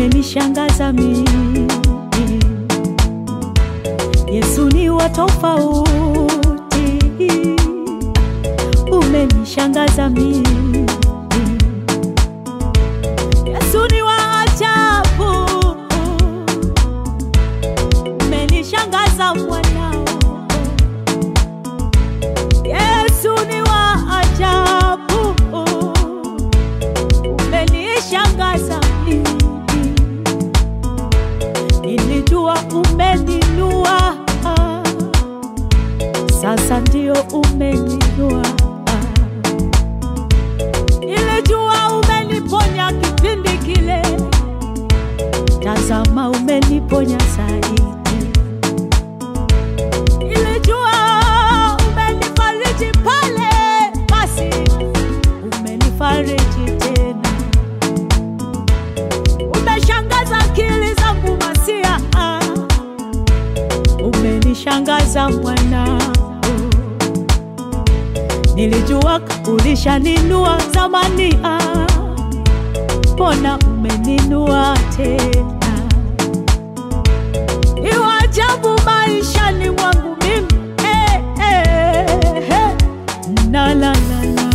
umenishangaza mimi. Yesu ni wa tofauti, umenishangaza mimi. Yesu ni wa ajabu, umenishangaza mwanao. Yesu ni wa ajabu, umenishangaza mimi. Nilijua umeninua, sasa ndio umeninua. Nilijua umeniponya kipindi kile, tazama umeniponya zaidi. Nilijua umenifariji pale, basi umenifariji tena. Umeshangaza akili zangu masia, umenishangaza mwanao. Nilijua ulishaninua zamani, ah, mbona umeninua tena? Ni wa ajabu maishani mwangu mimi eh, eh, eh. Na, la, la, la.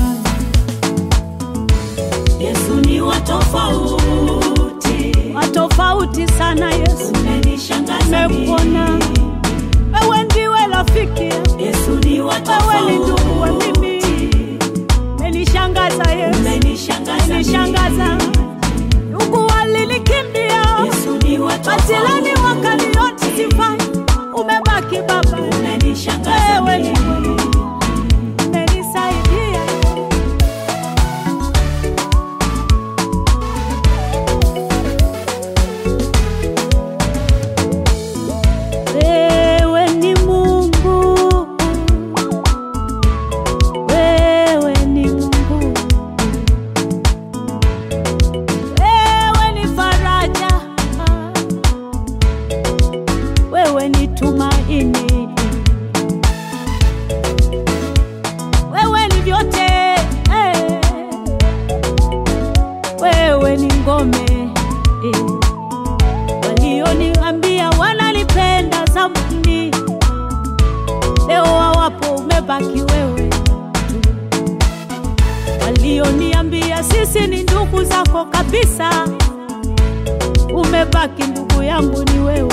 Yesu ni wa tofauti, Wa tofauti sana Yesu, umenishangaza nimekuona mimi. wewe ndiwe rafiki yangu. Yesu ni wa Wewe ni ndugu wa tofauti, mimi, umenishangaza Yesu, umenishangaza umenishangaza. mimi. Ndugu walinikimbia, Yesu ni wa majirani tofauti, wakaniona sifai, umebaki Baba, umenishangaza wewe ni mimi. umenisaidia. Wewe ni Mungu, wewe ni Mungu, wewe ni faraja, wewe ni tumaini, wewe ni vyote, eh. wewe ni ngome eh. Walioniambia wananipenda zamani, leo hawapo, umebaki wewe tu. Walioniambia sisi ni ndugu zako kabisa, umebaki ndugu yangu ni wewe.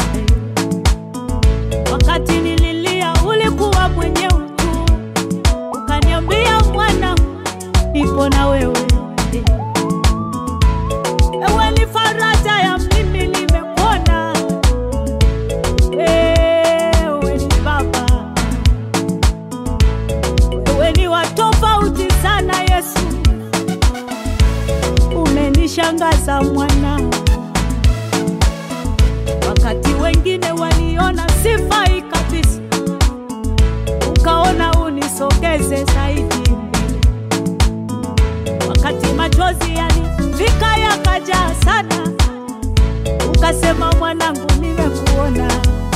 Wakati nililia ulikuwa mwenyewe tu, ukaniambia mwana, nipo na wewe Ewe ni faraja ya mimi nimekuona, wewe ni Baba, wewe ni wa tofauti sana Yesu, umenishangaza mwana. Wakati wengine waliona sifai kabisa, ukaona unisogeze zaidi mbele wakati machozi yanifika yakajaa sana, ukasema mwanangu, nimekuona.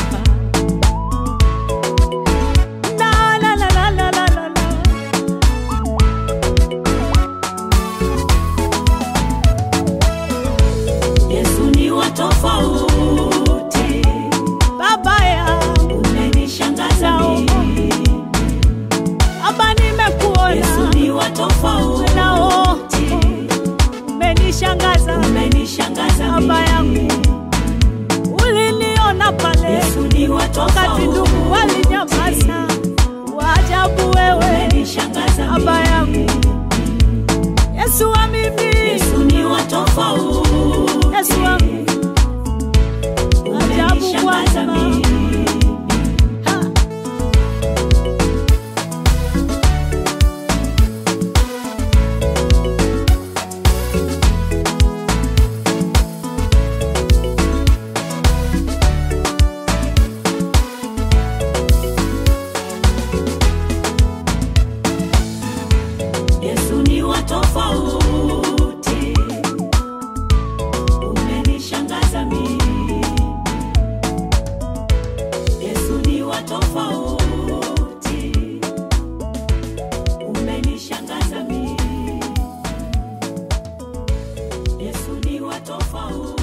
La, la, la, la, la, la, la, la. Yesu ni wa tofauti, Baba yangu, umenishangaza mimi. Baba, Yesu nimekuona ni wa tofauti, nao umenishangaza umenishangaza Baba yangu, mimi. uliniona pale Yesu ni wa wakati ndugu tofauti, walinyamaza. Waajabu wewe umenishangaza Baba yangu. mimi. Yesu wa mimi, Yesu ni wa tofauti, Yesu wangu, ajabu umenishangaza Bwana. mimi. Ha. Yesu ni wa tofauti, umenishangaza mimi. Yesu ni wa tofauti, umenishangaza mimi. Yesu ni wa tofauti.